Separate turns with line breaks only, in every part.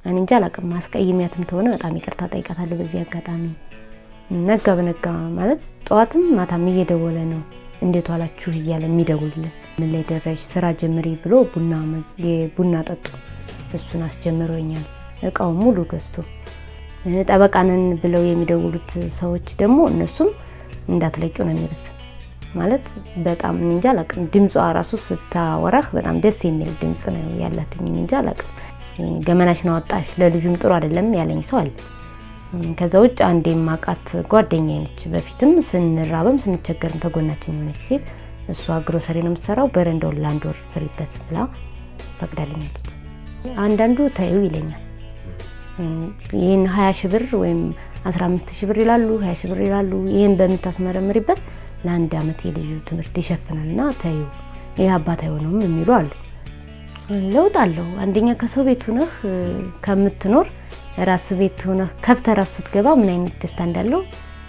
እኔ እንጃ አላውቅም። ማስቀይሚያትም ተሆነ በጣም ይቅርታ ጠይቃታለሁ በዚህ አጋጣሚ። ነጋ በነጋ ማለት ጠዋትም ማታም እየደወለ ነው እንዴት ዋላችሁ እያለ የሚደውልልን ምን ላይ ደረሽ ስራ ጀምሪ ብሎ ቡና ቡና ጠጡ እሱን አስጀምሮኛል። እቃው ሙሉ ገዝቶ ጠበቃንን ብለው የሚደውሉት ሰዎች ደግሞ እነሱም እንዳትለቂው ነው የሚሉት። ማለት በጣም እንጃ አላውቅም። ድምጿ ራሱ ስታወራህ በጣም ደስ የሚል ድምፅ ነው ያላትኝ። እንጃ አላውቅም። ገመናሽን አወጣሽ ለልጁም ጥሩ አይደለም ያለኝ ሰው አለ። ከዛ ውጭ አንድ የማውቃት ጓደኛ ነች። በፊትም ስንራበም ስንቸገርም ተጎናችን የሆነች ሴት እሷ ግሮሰሪ ነው የምትሰራው። በረንዳውን ለአንድ ወር ስሪበት ብላ ፈቅዳልኛለች። አንዳንዱ ታዩ ይለኛል። ይህን ሀያ ሺህ ብር ወይም አስራ አምስት ሺህ ብር ይላሉ፣ ሀያ ሺህ ብር ይላሉ። ይህን በምታስመረምሪበት ለአንድ አመት የልጁ ትምህርት ይሸፍናል እና ታዩ ይህ አባት አይሆነውም የሚሉ አሉ። ለውጥ አለው። አንደኛ ከሰው ቤት ሁነህ ከምትኖር ራስ ቤት ሆነህ ከብተህ ራሱ ስትገባ ምን አይነት ደስታ እንዳለው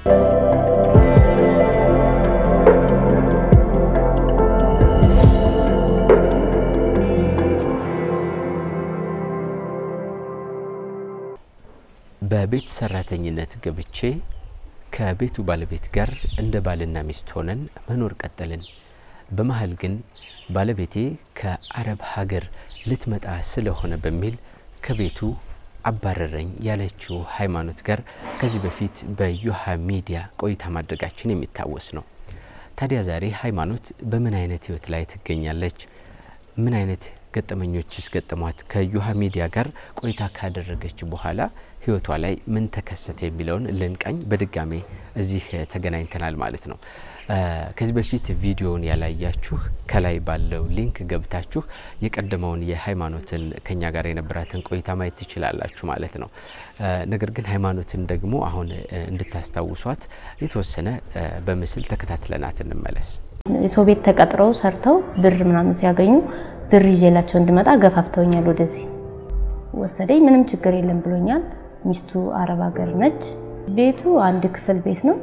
በቤት ሰራተኝነት ገብቼ ከቤቱ ባለቤት ጋር እንደ ባልና ሚስት ሆነን መኖር ቀጠልን። በመሀል ግን ባለቤቴ ከአረብ ሀገር ልትመጣ ስለሆነ በሚል ከቤቱ አባረረኝ ያለችው ሃይማኖት ጋር ከዚህ በፊት በዮሃ ሚዲያ ቆይታ ማድረጋችን የሚታወስ ነው። ታዲያ ዛሬ ሃይማኖት በምን አይነት ህይወት ላይ ትገኛለች? ምን አይነት ገጠመኞችስ ገጠሟት? ከዮሃ ሚዲያ ጋር ቆይታ ካደረገች በኋላ ህይወቷ ላይ ምን ተከሰተ የሚለውን ልንቃኝ በድጋሜ እዚህ ተገናኝተናል ማለት ነው። ከዚህ በፊት ቪዲዮውን ያላያችሁ ከላይ ባለው ሊንክ ገብታችሁ የቀደመውን የሃይማኖትን ከኛ ጋር የነበራትን ቆይታ ማየት ትችላላችሁ ማለት ነው። ነገር ግን ሃይማኖትን ደግሞ አሁን እንድታስታውሷት የተወሰነ በምስል ተከታትለናት እንመለስ።
የሰው ቤት ተቀጥረው ሰርተው ብር ምናምን ሲያገኙ ብር ይዤላቸው እንድመጣ ገፋፍተውኛል። ወደዚህ ወሰደኝ። ምንም ችግር የለም ብሎኛል። ሚስቱ አረብ ሀገር ነች። ቤቱ አንድ ክፍል ቤት ነው።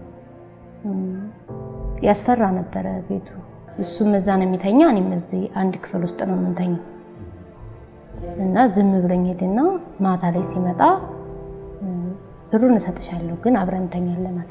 ያስፈራ ነበረ ቤቱ። እሱም እዛ ነው የሚተኛ፣ እኔም እዚህ አንድ ክፍል ውስጥ ነው የምንተኛው እና ዝም ብሎኝ ሄድና ማታ ላይ ሲመጣ ብሩን እሰጥሻለሁ ግን አብረን እንተኛለን አለ።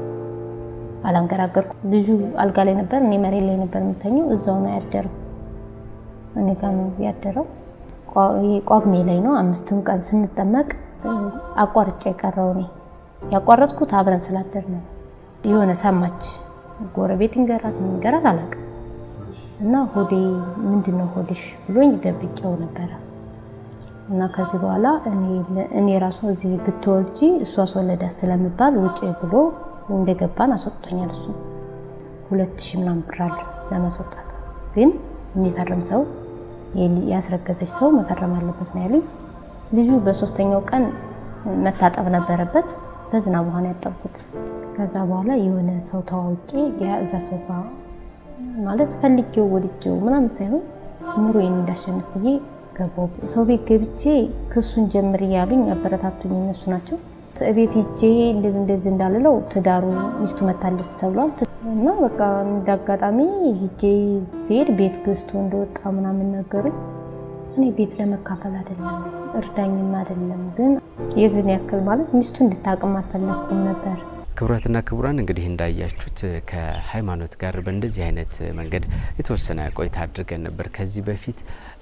አላንገራገርኩ። ልጁ አልጋ ላይ ነበር፣ እኔ መሬት ላይ ነበር የምተኘው። እዛው ነው ያደረው፣ እኔ ጋ ነው ያደረው። ቋግሜ ላይ ነው አምስቱን ቀን ስንጠመቅ አቋርጬ የቀረው እኔ ያቋረጥኩት አብረን ስላደር ነው። የሆነ ሰማች ጎረቤት እንገራት ምንገራት አላውቅም። እና ሆዴ ምንድን ነው ሆድሽ ብሎኝ ደብቄው ነበረ። እና ከዚህ በኋላ እኔ ራሱ እዚህ ብትወልጂ እሱ አስወለዳት ስለምባል ውጭ ብሎ እንደገባን አስወጥቶኛል። እሱ ሁለት ሺህ ምናምን ብር አለ ለማስወጣት። ግን የሚፈርም ሰው ያስረገዘች ሰው መፈረም አለበት ነው ያሉኝ። ልጁ በሶስተኛው ቀን መታጠብ ነበረበት። በዝናብ ውሃ ነው ያጠብኩት። ከዛ በኋላ የሆነ ሰው ተዋውቄ እዛ ሶፋ ማለት ፈልጌው ወድጄው ምናምን ሳይሆን ኑሮዬን እንዳሸንፍ ብዬ ገባሁ። ሰው ቤት ገብቼ ክሱን ጀምር እያሉኝ አበረታቱኝ እነሱ ናቸው። ቤት ሂጄ እንደዚህ እንደዚህ እንዳልለው ትዳሩ ሚስቱ መታለች ተብሏል እና በቃ እንዳጋጣሚ ሂጄ ሲሄድ ቤት ገዝቶ እንደወጣ ምናምን ነገሩኝ። እኔ ቤት ለመካፈል አይደለም እርዳኝም አይደለም ግን የዝን ያክል ማለት ሚስቱ እንድታቅም አልፈለኩም ነበር።
ክቡራትና ክቡራን እንግዲህ እንዳያችሁት ከሃይማኖት ጋር በእንደዚህ አይነት መንገድ የተወሰነ ቆይታ አድርገን ነበር ከዚህ በፊት።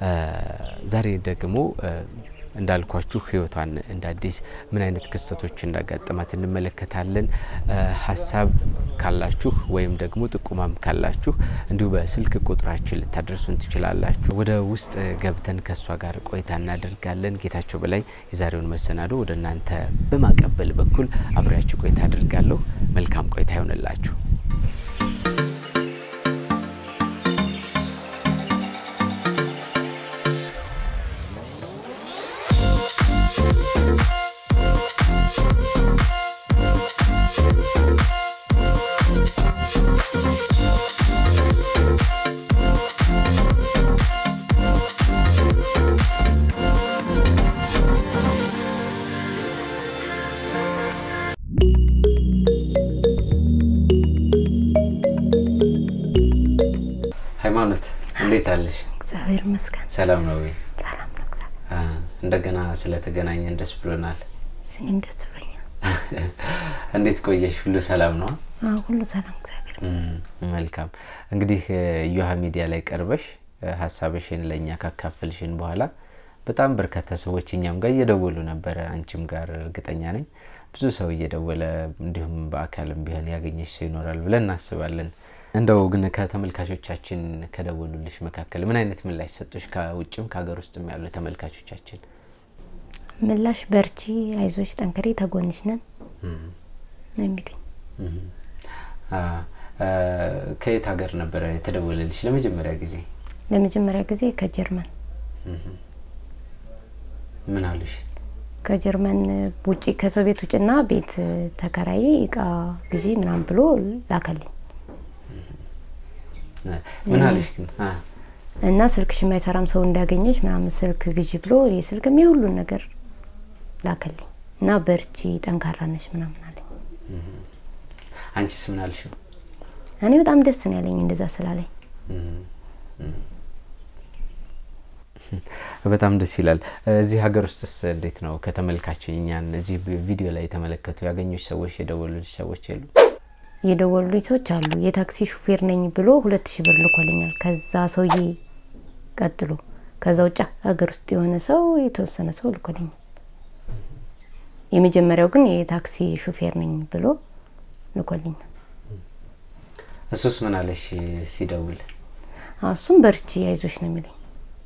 ዛሬ ደግሞ እንዳልኳችሁ ህይወቷን እንደ አዲስ ምን አይነት ክስተቶች እንዳጋጠማት እንመለከታለን። ሀሳብ ካላችሁ ወይም ደግሞ ጥቁማም ካላችሁ እንዲሁ በስልክ ቁጥራችን ልታደርሱን ትችላላችሁ። ወደ ውስጥ ገብተን ከእሷ ጋር ቆይታ እናደርጋለን። ጌታቸው በላይ የዛሬውን መሰናዶ ወደ እናንተ በማቀበል በኩል አብሬያችሁ ቆይታ አድርጋለሁ። መልካም ቆይታ ይሆንላችሁ። ሃይማኖት እንዴት አለሽ?
እግዚአብሔር ይመስገን
ሰላም ነው ወይ?
ሰላም ነው። እግዚአብሔር
እንደገና ስለተገናኘን ደስ ብሎናል።
እኔም ደስ ብሎኛል።
እንዴት ቆየሽ? ሁሉ ሰላም ነው?
አዎ፣ ሁሉ ሰላም እግዚአብሔር
መልካም። እንግዲህ እዮሃ ሚዲያ ላይ ቀርበሽ ሀሳብሽን ለእኛ ካካፈልሽን በኋላ በጣም በርካታ ሰዎች እኛም ጋር እየደወሉ ነበረ፣ አንቺም ጋር እርግጠኛ ነኝ ብዙ ሰው እየደወለ እንዲሁም በአካልም ቢሆን ያገኘሽ ሰው ይኖራል ብለን እናስባለን። እንደው ግን ከተመልካቾቻችን ከደወሉልሽ መካከል ምን አይነት ምላሽ ሰጡሽ? ከውጭም ከሀገር ውስጥም ያሉ ተመልካቾቻችን
ምላሽ በርቺ፣ አይዞች፣ ጠንክሬ ተጎንሽ ነን ነው የሚሉኝ።
ከየት ሀገር ነበረ የተደወለልሽ ለመጀመሪያ ጊዜ?
ለመጀመሪያ ጊዜ ከጀርመን
ምን አሉሽ?
ከጀርመን ውጭ ከሰው ቤት ውጭና ቤት ተከራይ እቃ ግዢ ምናምን ብሎ ላከልኝ
ምን አለሽ ግን?
እና ስልክሽ የማይሰራም ሰው እንዳገኘች ምናምን ስልክ ግዢ ብሎ የስልክም የሁሉን ነገር ላከልኝ እና በርቺ ጠንካራ ነሽ ምናምን አለኝ።
አንቺስ ምን አልሽው?
እኔ በጣም ደስ ነው ያለኝ እንደዛ ስላለኝ።
በጣም ደስ ይላል። እዚህ ሀገር ውስጥስ እንዴት ነው? ከተመልካች እኛን እዚህ ቪዲዮ ላይ የተመለከቱ ያገኙች ሰዎች የደወሉልሽ ሰዎች የሉ?
የደወሉልኝ ሰዎች አሉ። የታክሲ ሹፌር ነኝ ብሎ ሁለት ሺህ ብር ልኮልኛል። ከዛ ሰውዬ ቀጥሎ ከዛ ውጭ ሀገር ውስጥ የሆነ ሰው የተወሰነ ሰው ልኮልኛል። የመጀመሪያው ግን የታክሲ ሹፌር ነኝ ብሎ ልኮልኛል።
እሱስ ምን አለሽ ሲደውል?
እሱም በርቺ አይዞሽ ነው የሚለኝ።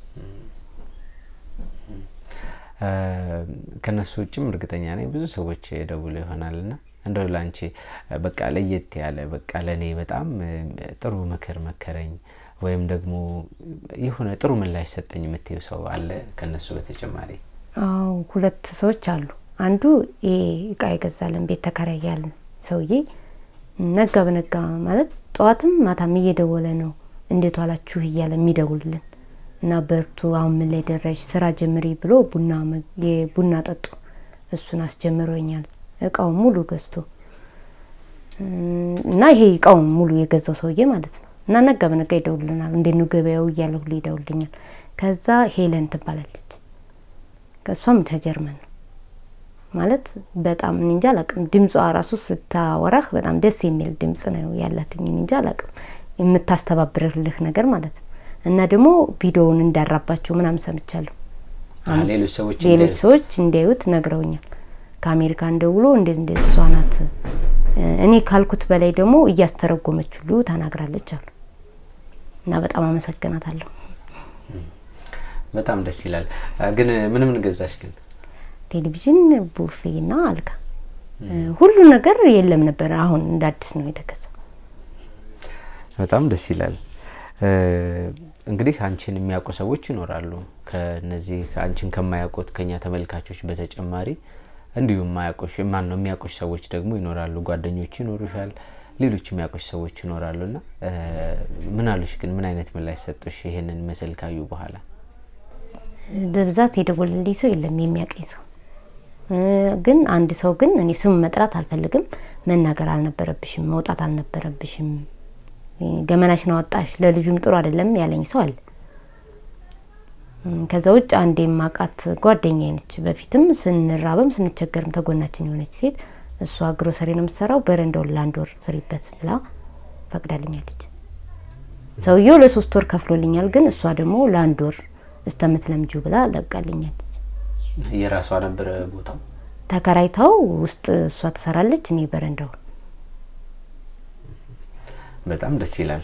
ከነሱ ውጭም እርግጠኛ ነኝ ብዙ ሰዎች የደውሉ ይሆናል ና እንደው ላንቺ በቃ ለየት ያለ በቃ ለእኔ በጣም ጥሩ ምክር መከረኝ ወይም ደግሞ የሆነ ጥሩ ምላሽ ሰጠኝ የምትይው ሰው አለ ከነሱ በተጨማሪ?
አዎ ሁለት ሰዎች አሉ። አንዱ ይሄ እቃ የገዛልን ቤት ተከራይ ያለን ሰውዬ ነጋ በነጋ ማለት ጠዋትም ማታም እየደወለ ነው እንዴት ዋላችሁ እያለ የሚደውልልን እና በርቱ፣ አሁን ምን ላይ ደረሽ፣ ስራ ጀምሪ ብሎ ቡና ቡና ጠጡ እሱን አስጀምሮኛል። እቃውን ሙሉ ገዝቶ እና ይሄ እቃውን ሙሉ የገዛው ሰውዬ ማለት ነው። እና ነጋ በነጋ ይደውልልናል። እንዴት ነው ገበያው እያለ ሁሉ ይደውልልኛል። ከዛ ሄለን ትባላለች። ከእሷም ተጀርመን ነው ማለት በጣም እንጃ አላቅም። ድምጿ ራሱ ስታወራህ በጣም ደስ የሚል ድምጽ ነው ያላትኝ። እንጃ አላቅም የምታስተባብርልህ ነገር ማለት ነው። እና ደግሞ ቪዲዮውን እንዳራባቸው ምናምን ሰምቻለሁ።
ሌሎች ሰዎች
ሌሎች ሰዎች እንዲያዩት ነግረውኛል። ከአሜሪካን ደውሎ እንደዚህ እንደዚህ እሷ ናት እኔ ካልኩት በላይ ደግሞ እያስተረጎመች ሁሉ ተናግራለች አሉ እና በጣም አመሰግናታለሁ።
በጣም ደስ ይላል። ግን ምን ምን ገዛሽ ግን?
ቴሌቪዥን፣ ቡፌና አልጋ ሁሉ ነገር የለም ነበር። አሁን እንደ አዲስ ነው የተገዛው።
በጣም ደስ ይላል። እንግዲህ አንቺን የሚያውቁ ሰዎች ይኖራሉ። ከነዚህ አንቺን ከማያውቁት ከኛ ተመልካቾች በተጨማሪ እንዲሁም ማያውቁሽ ማን ነው የሚያውቁሽ ሰዎች ደግሞ ይኖራሉ። ጓደኞች ይኖሩሻል፣ ሌሎች የሚያውቁሽ ሰዎች ይኖራሉ። እና ምን አሉሽ ግን? ምን አይነት ምላሽ ሰጡሽ? ይሄንን ምስል ካዩ በኋላ
በብዛት የደወለልኝ ሰው የለም የሚያውቀኝ ሰው ግን አንድ ሰው ግን እኔ ስም መጥራት አልፈልግም፣ መናገር አልነበረብሽም፣ መውጣት አልነበረብሽም፣ ገመናሽን አወጣሽ፣ ለልጁም ጥሩ አይደለም ያለኝ ሰው አለ። ከዛ ውጭ አንድ የማውቃት ጓደኛዬ ነች። በፊትም ስንራበም ስንቸገርም ተጎናችን የሆነች ሴት እሷ ግሮሰሪ ነው የምትሰራው። በረንዳውን ለአንድ ወር ስሪበት ብላ ፈቅዳልኛለች። ሰውየው ለሶስት ወር ከፍሎልኛል፣ ግን እሷ ደግሞ ለአንድ ወር እስተምትለምጁ ብላ ለቃልኛለች።
የራሷ ነበረ ቦታው
ተከራይታው ውስጥ እሷ ትሰራለች፣ እኔ በረንዳው።
በጣም ደስ ይላል።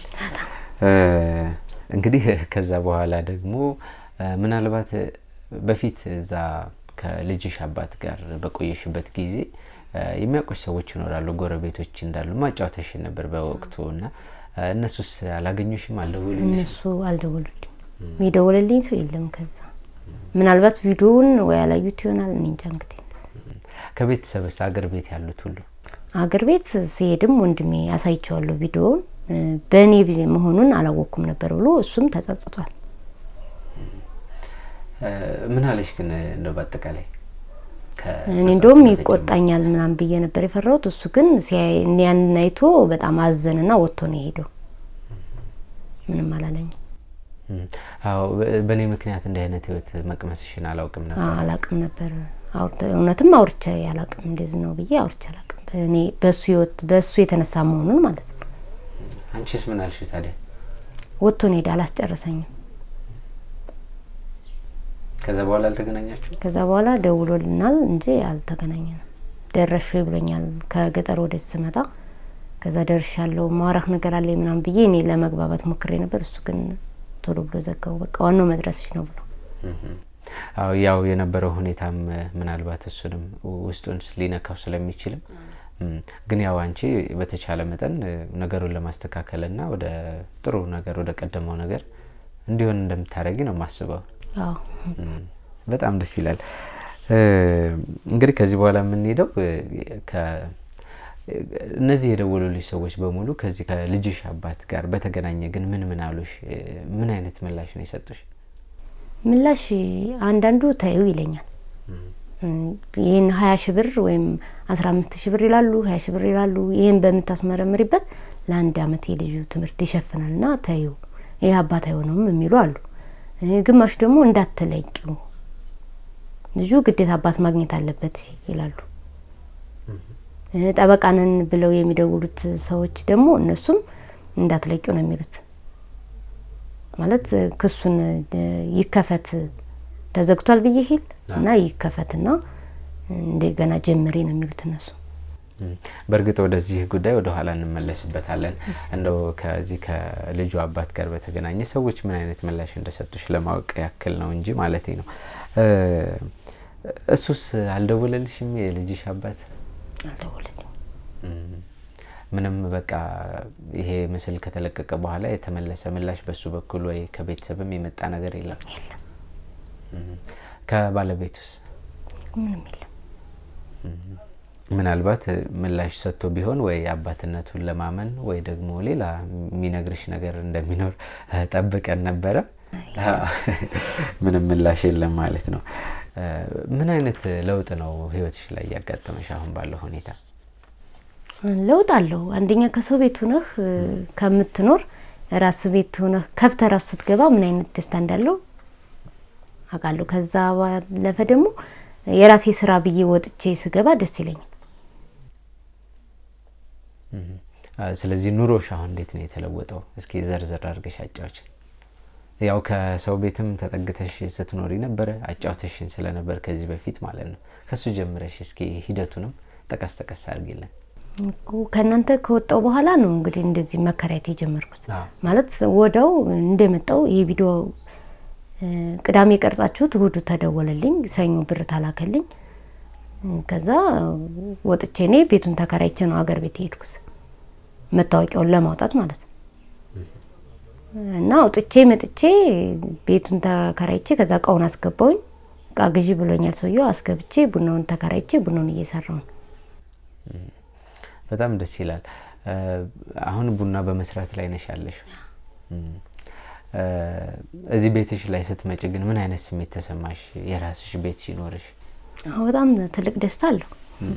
እንግዲህ ከዛ በኋላ ደግሞ ምናልባት በፊት እዛ ከልጅሽ አባት ጋር በቆየሽበት ጊዜ የሚያውቁሽ ሰዎች ይኖራሉ፣ ጎረቤቶች እንዳሉ ማጫወተሽ ነበር በወቅቱ እና እነሱስ አላገኙሽም? አልደወሉልሽም?
እነሱ አልደወሉልኝ፣ የደወለልኝ ሰው የለም። ከዛ ምናልባት ቪዲዮውን ወይ ያላዩት ይሆናል፣ እኔ እንጃ። እንግዲህ
ከቤተሰብስ አገር ቤት ያሉት ሁሉ
አገር ቤት ሲሄድም ወንድሜ አሳይቸዋለሁ ቪዲዮውን በእኔ መሆኑን አላወቅኩም ነበር ብሎ እሱም ተጸጽቷል።
ምን አለሽ ግን እንደው በአጠቃላይ
እኔ እንደውም ይቆጣኛል ምናምን ብዬ ነበር የፈራሁት። እሱ ግን ያንን አይቶ በጣም አዘንና ወጥቶ ነው የሄደው። ምንም አላለኝም።
አዎ በእኔ ምክንያት እንዲህ አይነት ህይወት መቅመስሽን አላውቅም ነበር።
አላቅም ነበር። እውነትም አውርቻ አላቅም እንደዚህ ነው ብዬ አውርቻ አላቅም። እኔ በእሱ ህይወት በእሱ የተነሳ መሆኑን ማለት ነው።
አንቺስ ምን አልሽ ታዲያ?
ወጥቶ ነው ሄደ፣ አላስጨረሰኝም።
ከዛ በኋላ አልተገናኛችሁ?
ከዛ በኋላ ደውሎልናል እንጂ አልተገናኘንም። ደረሽ ብሎኛል ከገጠር ወደዚህ ስመጣ። ከዛ ደርሻለሁ ማውራህ ነገር አለ ምናምን ብዬ እኔ ለመግባባት ሞክሬ ነበር። እሱ ግን ቶሎ ብሎ ዘጋው። በቃ ዋናው መድረስሽ ነው ብሎ
አዎ ያው የነበረው ሁኔታም ምናልባት እሱንም ውስጡን ሊነካው ስለሚችልም ግን ያው አንቺ በተቻለ መጠን ነገሩን ለማስተካከልና ወደ ጥሩ ነገር ወደ ቀደመው ነገር እንዲሆን እንደምታደርጊ ነው የማስበው።
አዎ
በጣም ደስ ይላል። እንግዲህ ከዚህ በኋላ የምንሄደው እነዚህ የደወሉልሽ ሰዎች በሙሉ ከዚህ ከልጅሽ አባት ጋር በተገናኘ ግን ምን ምን አሉሽ? ምን አይነት ምላሽ ነው የሰጡሽ?
ምላሽ አንዳንዱ ታዩ ይለኛል። ይህን ሀያ ሺ ብር ወይም አስራ አምስት ሺ ብር ይላሉ፣ ሀያ ሺ ብር ይላሉ። ይህን በምታስመረምሪበት ለአንድ አመት የልጁ ትምህርት ይሸፍናል ና ታዩ ይህ አባት አይሆነውም የሚሉ አሉ። ግማሽ ደግሞ እንዳትለቂው ልጁ ግዴታ አባት ማግኘት አለበት ይላሉ። ጠበቃንን ብለው የሚደውሉት ሰዎች ደግሞ እነሱም እንዳትለቂው ነው የሚሉት። ማለት ክሱን ይከፈት ተዘግቷል ብዬ ሂል እና ይከፈትና እንደገና ጀምሬ ነው የሚሉት እነሱ።
በእርግጥ ወደዚህ ጉዳይ ወደ ኋላ እንመለስበታለን። እንደው ከዚህ ከልጁ አባት ጋር በተገናኘ ሰዎች ምን አይነት ምላሽ እንደሰጡሽ ለማወቅ ያክል ነው እንጂ ማለት ነው። እሱስ አልደወለልሽም? የልጅሽ አባት
አልደወለልኝ።
ምንም በቃ ይሄ ምስል ከተለቀቀ በኋላ የተመለሰ ምላሽ በሱ በኩል ወይ ከቤተሰብም የመጣ ነገር የለም? ከባለቤቱስ
ምንም የለም።
ምናልባት ምላሽ ሰጥቶ ቢሆን ወይ አባትነቱን ለማመን ወይ ደግሞ ሌላ የሚነግርሽ ነገር እንደሚኖር ጠብቀን ነበረ። ምንም ምላሽ የለም ማለት ነው። ምን አይነት ለውጥ ነው ህይወትሽ ላይ እያጋጠመሽ አሁን ባለው ሁኔታ?
ለውጥ አለው። አንደኛ ከሰው ቤት ሆነህ ከምትኖር ራስ ቤት ሆነህ ከፍተህ ራሱ ስትገባ ምን አይነት ደስታ እንዳለው አውቃለሁ። ከዛ ባለፈ ደግሞ የራሴ ስራ ብዬ ወጥቼ ስገባ ደስ ይለኛል።
ስለዚህ ኑሮሽ አሁን እንዴት ነው የተለወጠው? እስኪ ዘርዘር አድርገሽ አጫዎችን። ያው ከሰው ቤትም ተጠግተሽ ስትኖሪ ነበረ፣ አጫውተሽን ስለነበር ከዚህ በፊት ማለት ነው። ከሱ ጀምረሽ እስኪ ሂደቱንም ጠቀስ ጠቀስ አድርጊልን።
ከእናንተ ከወጣው በኋላ ነው እንግዲህ እንደዚህ መከራየት የጀመርኩት። ማለት ወደው እንደመጣው ይህ ቪዲዮ ቅዳሜ ቀርጻችሁት እሁዱ ተደወለልኝ፣ ሰኞ ብር ታላከልኝ። ከዛ ወጥቼ እኔ ቤቱን ተከራይቼ ነው አገር ቤት የሄድኩት መታወቂያውን ለማውጣት ማለት ነው። እና አውጥቼ መጥቼ ቤቱን ተከራይቼ ከዛ እቃውን አስገባውኝ። እቃ ግዢ ብሎኛል ሰውየው። አስገብቼ ቡናውን ተከራይቼ ቡናውን እየሰራው ነው።
በጣም ደስ ይላል። አሁን ቡና በመስራት ላይ ነሽ ያለሽ። እዚህ ቤትሽ ላይ ስትመጭ ግን ምን አይነት ስሜት ተሰማሽ? የራስሽ ቤት ሲኖርሽ?
በጣም ትልቅ ደስታ አለው።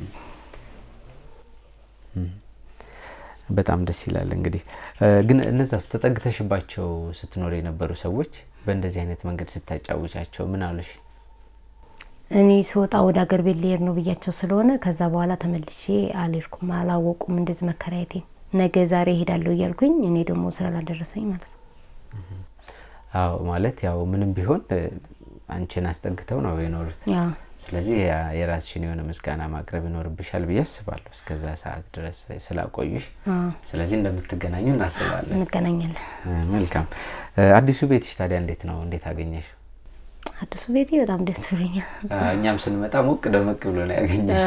በጣም ደስ ይላል። እንግዲህ ግን እነዛ ተጠግተሽባቸው ስትኖር የነበሩ ሰዎች በእንደዚህ አይነት መንገድ ስታጫውቻቸው ምን አሉሽ?
እኔ ስወጣ ወደ ሀገር ቤት ሊሄድ ነው ብያቸው ስለሆነ ከዛ በኋላ ተመልሼ አልሄድኩም። አላወቁም እንደዚህ መከራየቴን። ነገ ዛሬ እሄዳለሁ እያልኩኝ እኔ ደግሞ ስላላደረሰኝ ማለት ነው።
አዎ ማለት ያው ምንም ቢሆን አንቺን አስጠግተው ነው የኖሩት። ስለዚህ የራስሽን የሆነ ምስጋና ማቅረብ ይኖርብሻል ብዬ አስባለሁ፣ እስከዛ ሰዓት ድረስ ስላቆዩሽ። ስለዚህ እንደምትገናኙ እናስባለን።
እንገናኛለን።
መልካም። አዲሱ ቤትሽ ታዲያ እንዴት ነው? እንዴት አገኘሽ?
አዲሱ ቤቴ በጣም ደስ ብሎኛል።
እኛም ስንመጣ ሞቅ ደመቅ ብሎ ነው ያገኘሽ።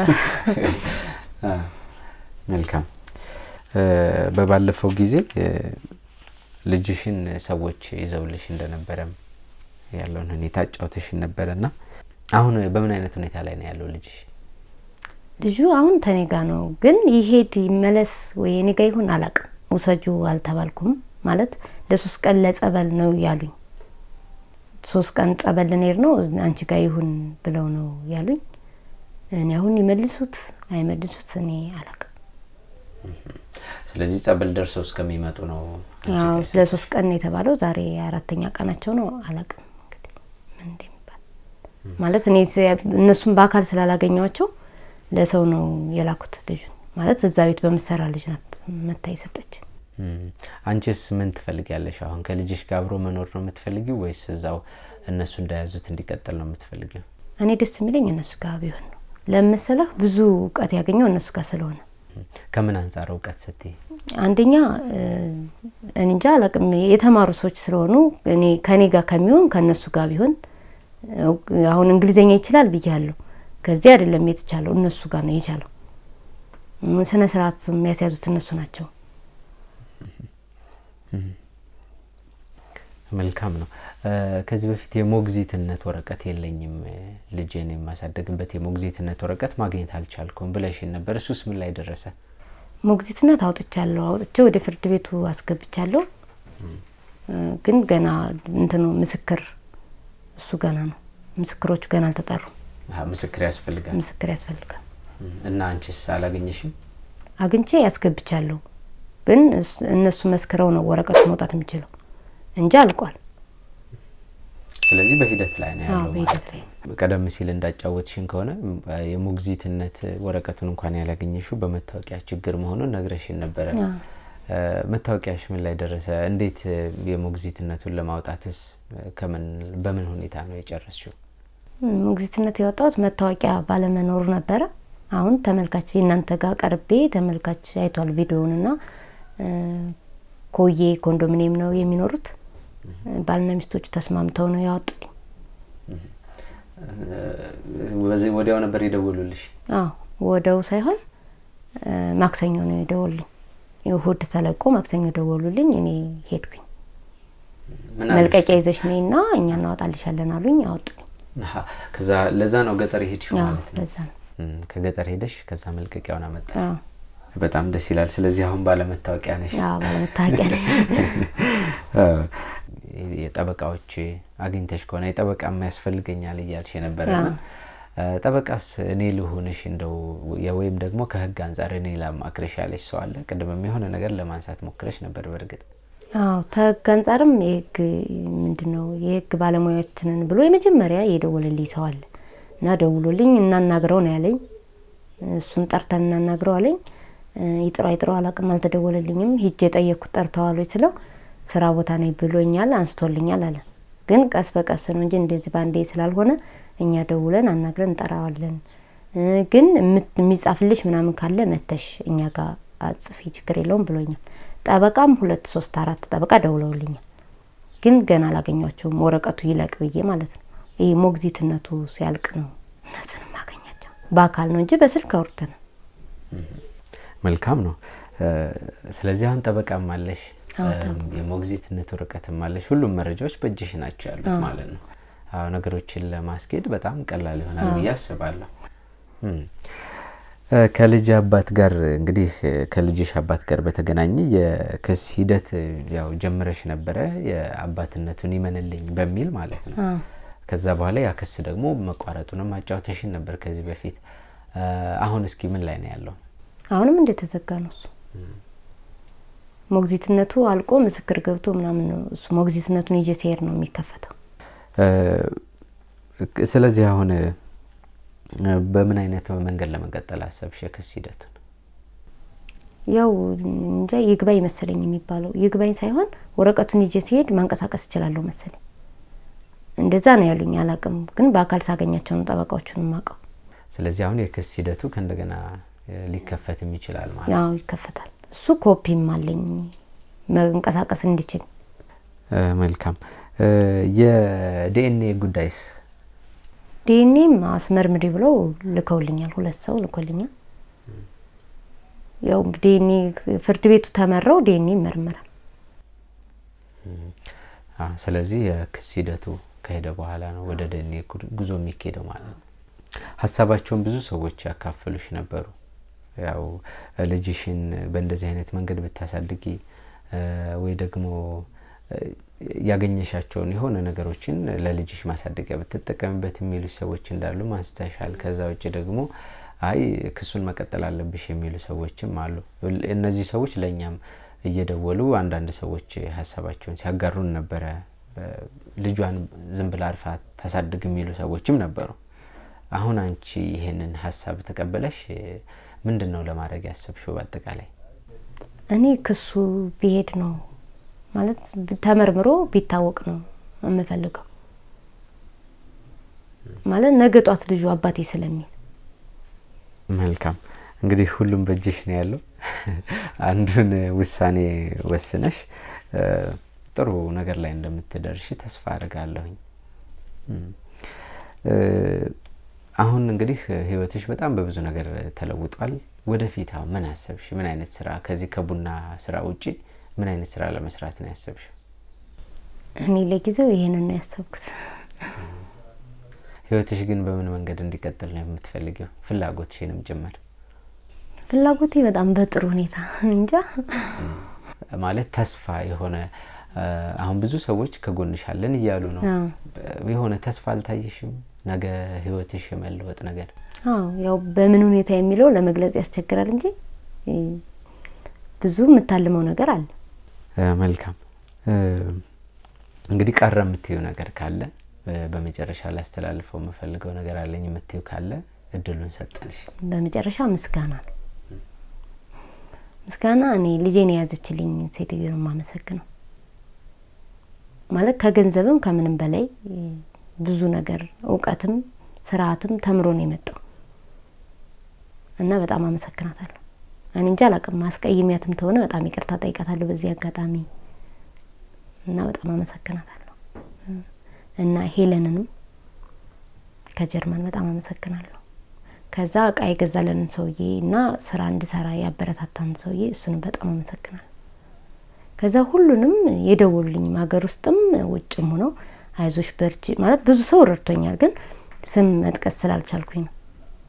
መልካም። በባለፈው ጊዜ ልጅሽን ሰዎች ይዘውልሽ እንደነበረም ያለውን ሁኔታ አጫውተሽን ነበረና አሁን በምን አይነት ሁኔታ ላይ ነው ያለው ልጅሽ?
ልጁ አሁን ተኔ ጋ ነው፣ ግን ይሄድ ይመለስ ወይ እኔ ጋ ይሁን አላውቅም። ውሰጁ አልተባልኩም። ማለት ለሶስት ቀን ለጸበል ነው ያሉኝ። ሶስት ቀን ጸበል ልንሄድ ነው አንቺ ጋ ይሁን ብለው ነው ያሉኝ። እኔ አሁን ይመልሱት አይመልሱት እኔ አላውቅም።
ስለዚህ ጸበል ደርሰው እስከሚመጡ ነው
ለሶስት ቀን የተባለው ዛሬ አራተኛ ቀናቸው ነው። አላቅም እንግዲህ ምን እንደሚባል ማለት እኔ እነሱም በአካል ስላላገኘዋቸው ለሰው ነው የላኩት ልጁን ማለት እዛ ቤት በምሰራ ልጅ ናት መታ የሰጠች።
አንቺስ ምን ትፈልጊያለሽ? አሁን ከልጅሽ ጋር አብሮ መኖር ነው የምትፈልጊው ወይስ እዛው እነሱ እንደያዙት እንዲቀጥል ነው የምትፈልጊው?
እኔ ደስ የሚለኝ እነሱ ጋር ቢሆን ነው። ለምስለህ ብዙ እውቀት ያገኘው እነሱ ጋር ስለሆነ
ከምን አንጻር እውቀት ስትይ?
አንደኛ እኔ እንጃ አላቅም የተማሩ ሰዎች ስለሆኑ እኔ ከኔ ጋር ከሚሆን ከእነሱ ጋር ቢሆን አሁን እንግሊዝኛ ይችላል ብያለሁ። ከዚህ አይደለም የተቻለው እነሱ ጋር ነው የቻለው። ስነ ስርዓት የሚያስያዙት እነሱ ናቸው።
መልካም ነው። ከዚህ በፊት የሞግዚትነት ወረቀት የለኝም ልጄን የማሳደግበት የሞግዚትነት ወረቀት ማግኘት አልቻልኩም ብለሽን ነበር። እሱስ ምን ላይ ደረሰ?
ሞግዚትነት አውጥቻለሁ። አውጥቼ ወደ ፍርድ ቤቱ አስገብቻለሁ። ግን ገና እንትኑ ምስክር እሱ ገና ነው። ምስክሮቹ ገና አልተጠሩም።
ምስክር ያስፈልጋል።
ምስክር ያስፈልጋል።
እና አንቺስ አላገኘሽም?
አግኝቼ ያስገብቻለሁ። ግን እነሱ መስክረው ነው ወረቀቱ መውጣት የሚችለው እንጂ አልቋል።
ስለዚህ በሂደት ላይ ነው ያለው።
በሂደት ላይ
ቀደም ሲል እንዳጫወትሽን ከሆነ የሞግዚትነት ወረቀቱን እንኳን ያላገኘሽው በመታወቂያ ችግር መሆኑን ነግረሽን ነበረ። መታወቂያሽ ምን ላይ ደረሰ? እንዴት የሞግዚትነቱን ለማውጣትስ ከምን በምን ሁኔታ ነው የጨረስሽው?
ሞግዚትነት የወጣሁት መታወቂያ ባለመኖሩ ነበረ። አሁን ተመልካች እናንተ ጋር ቀርቤ ተመልካች አይቷል ቪዲዮውንና ኮዬ ኮንዶሚኒየም ነው የሚኖሩት። ባልና ሚስቶቹ ተስማምተው ነው ያወጡልኝ።
ወዲያው ነበር የደወሉልሽ?
አዎ ወደው ሳይሆን ማክሰኞ ነው የደወሉልኝ። እሁድ ተለቆ ማክሰኞ ደወሉልኝ። እኔ ሄድኩኝ። መልቀቂያ ይዘሽ ነይ እና እኛ እናወጣልሻለን አሉኝ። አወጡልኝ።
ከዛ ለዛ ነው ገጠር ሄድሽው ማለት ነው?
ለዛ ነው
ከገጠር ሄደሽ ከዛ መልቀቂያውን አመጣ። በጣም ደስ ይላል። ስለዚህ አሁን ባለመታወቂያ ነሽ?
ባለመታወቂያ ነኝ።
የጠበቃዎች አግኝተሽ ከሆነ የጠበቃ ያስፈልገኛል እያልሽ የነበረና ጠበቃስ እኔ ልሁንሽ እንደው ወይም ደግሞ ከህግ አንጻር እኔ ላማክርሽ ያለሽ ሰው አለ? ቅድምም የሆነ ነገር ለማንሳት ሞክረሽ ነበር። በእርግጥ
አዎ ከህግ አንጻርም የህግ ምንድነው የህግ ባለሙያዎችንን ብሎ የመጀመሪያ የደወለልኝ ሰው አለ እና ደውሎልኝ እናናግረው ነው ያለኝ። እሱን ጠርተን እናናግረው አለኝ። ይጥሩ አይጥሩ አላቅም፣ አልተደወለልኝም። ሂጄ የጠየቅኩት ጠርተዋል ወይ ስለው ስራ ቦታ ነኝ ብሎኛል፣ አንስቶልኛል አለ። ግን ቀስ በቀስ ነው እንጂ እንደዚህ በአንዴ ስላልሆነ እኛ ደውለን አናግረን እንጠራዋለን። ግን የሚጻፍልሽ ምናምን ካለ መተሽ እኛ ጋር አጽፊ ችግር የለውም ብሎኛል። ጠበቃም ሁለት ሶስት አራት ጠበቃ ደውለውልኛል። ግን ገና አላገኟቸውም። ወረቀቱ ይለቅ ብዬ ማለት ነው። ይህ ሞግዚትነቱ ሲያልቅ ነው እነሱን ማገኛቸው። በአካል ነው እንጂ በስልክ አውርተን
መልካም ነው። ስለዚህ አሁን ጠበቃም አለሽ፣ የሞግዚትነት ወረቀትም አለሽ። ሁሉም መረጃዎች በእጅሽ ናቸው ያሉት ማለት ነው። አዎ ነገሮችን ለማስኬድ በጣም ቀላል ይሆናል ብዬ አስባለሁ። ከልጅ አባት ጋር እንግዲህ ከልጅሽ አባት ጋር በተገናኘ የክስ ሂደት ያው ጀምረሽ ነበረ የአባትነቱን ይመንልኝ በሚል ማለት ነው። ከዛ በኋላ ያ ክስ ደግሞ መቋረጡንም ማጫወተሽን ነበር ከዚህ በፊት። አሁን እስኪ ምን ላይ ነው ያለው?
አሁንም እንደተዘጋ ነው እሱ። ሞግዚትነቱ አልቆ ምስክር ገብቶ ምናምን ነው እሱ ሞግዚትነቱን ይዤ ሲሄድ ነው የሚከፈተው።
ስለዚህ አሁን በምን አይነት መንገድ ለመቀጠል አሰብሽ የክስ ሂደቱን?
ያው እንጃ ይግባኝ መሰለኝ የሚባለው ይግባኝ ሳይሆን ወረቀቱን ይዤ ሲሄድ ማንቀሳቀስ እችላለሁ መሰለኝ። እንደዛ ነው ያሉኝ። አላቅም ግን በአካል ሳገኛቸው ነው ጠበቃዎቹን የማውቀው።
ስለዚህ አሁን የክስ ሂደቱ ከእንደገና ሊከፈትም ይችላል ማለት
ያው ይከፈታል። እሱ ኮፒም አለኝ መንቀሳቀስ እንዲችል።
መልካም። የዲኤንኤ ጉዳይስ?
ዲኤንኤም አስመርምሪ ብለው ልከውልኛል። ሁለት ሰው ልኮልኛል። ያው ዲኤንኤ ፍርድ ቤቱ ተመራው ዲኤንኤ ይመርመራል።
ስለዚህ የክስ ሂደቱ ከሄደ በኋላ ነው ወደ ዲኤንኤ ጉዞ የሚካሄደው ማለት ነው። ሀሳባቸውን ብዙ ሰዎች ያካፈሉሽ ነበሩ። ያው ልጅሽን በእንደዚህ አይነት መንገድ ብታሳድጊ ወይ ደግሞ ያገኘሻቸውን የሆነ ነገሮችን ለልጅሽ ማሳደጊያ ብትጠቀምበት የሚሉ ሰዎች እንዳሉ ማንስተሻል። ከዛ ውጭ ደግሞ አይ ክሱን መቀጠል አለብሽ የሚሉ ሰዎችም አሉ። እነዚህ ሰዎች ለእኛም እየደወሉ አንዳንድ ሰዎች ሀሳባቸውን ሲያጋሩን ነበረ። ልጇን ዝም ብላ አርፋ ታሳድግ የሚሉ ሰዎችም ነበሩ። አሁን አንቺ ይሄንን ሀሳብ ተቀበለሽ ምንድን ነው ለማድረግ ያሰብሽው? በአጠቃላይ
እኔ ክሱ ቢሄድ ነው ማለት ተመርምሮ ቢታወቅ ነው የምፈልገው። ማለት ነገ ጧት ልጁ አባቴ ስለሚል
መልካም እንግዲህ ሁሉም በእጅሽ ነው ያለው። አንዱን ውሳኔ ወስነሽ ጥሩ ነገር ላይ እንደምትደርሽ ተስፋ አድርጋለሁኝ። አሁን እንግዲህ ህይወትሽ በጣም በብዙ ነገር ተለውጧል። ወደፊት አሁን ምን አሰብሽ? ምን አይነት ስራ ከዚህ ከቡና ስራ ውጪ ምን አይነት ስራ ለመስራት ነው ያሰብሽ?
እኔ ለጊዜው ይሄንን ነው ያሰብኩት።
ህይወትሽ ግን በምን መንገድ እንዲቀጥል ነው የምትፈልጊው? ፍላጎትሽንም ጭምር
ፍላጎቴ በጣም በጥሩ ሁኔታ እንጃ
ማለት ተስፋ የሆነ አሁን ብዙ ሰዎች ከጎንሽ አለን እያሉ ነው። የሆነ ተስፋ አልታየሽም? ነገ ህይወትሽ የመለወጥ ነገር?
አዎ ያው በምን ሁኔታ የሚለው ለመግለጽ ያስቸግራል እንጂ ብዙ የምታልመው ነገር አለ።
መልካም እንግዲህ ቀረ የምትዩ ነገር ካለ በመጨረሻ ላስተላልፈው የምፈልገው ነገር አለኝ የምትዩ ካለ እድሉን ሰጠንሽ።
በመጨረሻ ምስጋና ነው። ምስጋና እኔ ልጄን የያዘችልኝ ሴትዮ ነው የማመሰግነው። ማለት ከገንዘብም ከምንም በላይ ብዙ ነገር እውቀትም ስርዓትም ተምሮ ነው የመጣው እና በጣም አመሰግናታለሁ። እኔ እንጂ አላቅም ማስቀይሚያትም ተሆነ በጣም ይቅርታ ጠይቃታለሁ በዚህ አጋጣሚ እና በጣም አመሰግናታለሁ እና ሄለንንም ከጀርመን በጣም አመሰግናለሁ። ከዛ እቃ የገዛለንን ሰውዬ እና ስራ እንድሰራ ያበረታታን ሰውዬ እሱንም በጣም አመሰግናለሁ። ከዛ ሁሉንም የደወሉልኝም ሀገር ውስጥም ውጭም ሆነው አይዞሽ በርቺ ማለት ብዙ ሰው ረድቶኛል፣ ግን ስም መጥቀስ ስላልቻልኩኝ ነው።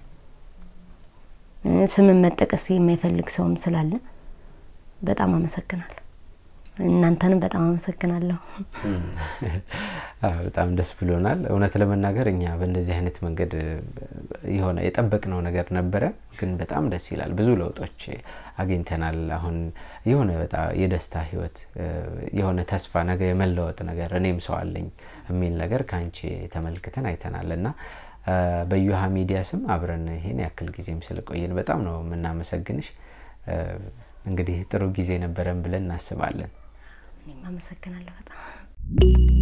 ስምን መጠቀስ የማይፈልግ ሰውም ስላለ በጣም አመሰግናለሁ። እናንተንም በጣም አመሰግናለሁ።
በጣም ደስ ብሎናል። እውነት ለመናገር እኛ በእንደዚህ አይነት መንገድ የሆነ የጠበቅነው ነገር ነበረ፣ ግን በጣም ደስ ይላል። ብዙ ለውጦች አግኝተናል። አሁን የሆነ በጣም የደስታ ህይወት፣ የሆነ ተስፋ፣ ነገ የመለወጥ ነገር እኔም ሰው አለኝ የሚል ነገር ከአንቺ ተመልክተን አይተናል እና በዩሃ ሚዲያ ስም አብረን ይሄን ያክል ጊዜም ስለቆየን በጣም ነው የምናመሰግንሽ። እንግዲህ ጥሩ ጊዜ ነበረን ብለን እናስባለን።
እኔም አመሰግናለሁ በጣም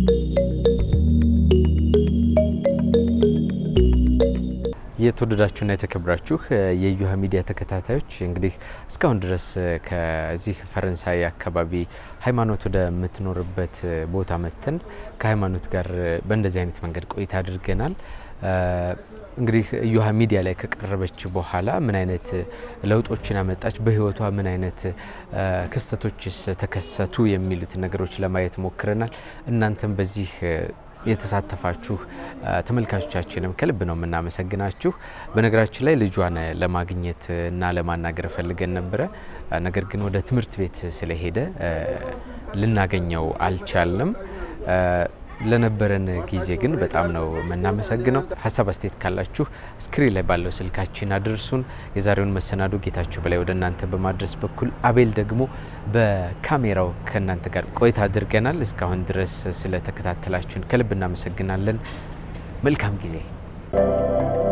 የተወደዳችሁና የተከብራችሁ የዩሃ ሚዲያ ተከታታዮች እንግዲህ እስካሁን ድረስ ከዚህ ፈረንሳይ አካባቢ ሃይማኖት ወደምትኖርበት ቦታ መጥተን ከሃይማኖት ጋር በእንደዚህ አይነት መንገድ ቆይታ አድርገናል። እንግዲህ ዩሃ ሚዲያ ላይ ከቀረበች በኋላ ምን አይነት ለውጦችን አመጣች፣ በህይወቷ ምን አይነት ክስተቶችስ ተከሰቱ የሚሉትን ነገሮች ለማየት ሞክረናል። እናንተም በዚህ የተሳተፋችሁ ተመልካቾቻችንም ከልብ ነው የምናመሰግናችሁ። በነገራችን ላይ ልጇን ለማግኘት እና ለማናገር ፈልገን ነበረ። ነገር ግን ወደ ትምህርት ቤት ስለሄደ ልናገኘው አልቻልንም። ለነበረን ጊዜ ግን በጣም ነው የምናመሰግነው። ሀሳብ አስተያየት ካላችሁ ስክሪን ላይ ባለው ስልካችን አድርሱን። የዛሬውን መሰናዶ ጌታቸው በላይ ወደ እናንተ በማድረስ በኩል አቤል ደግሞ በካሜራው ከእናንተ ጋር ቆይታ አድርገናል። እስካሁን ድረስ ስለተከታተላችሁን ከልብ እናመሰግናለን። መልካም ጊዜ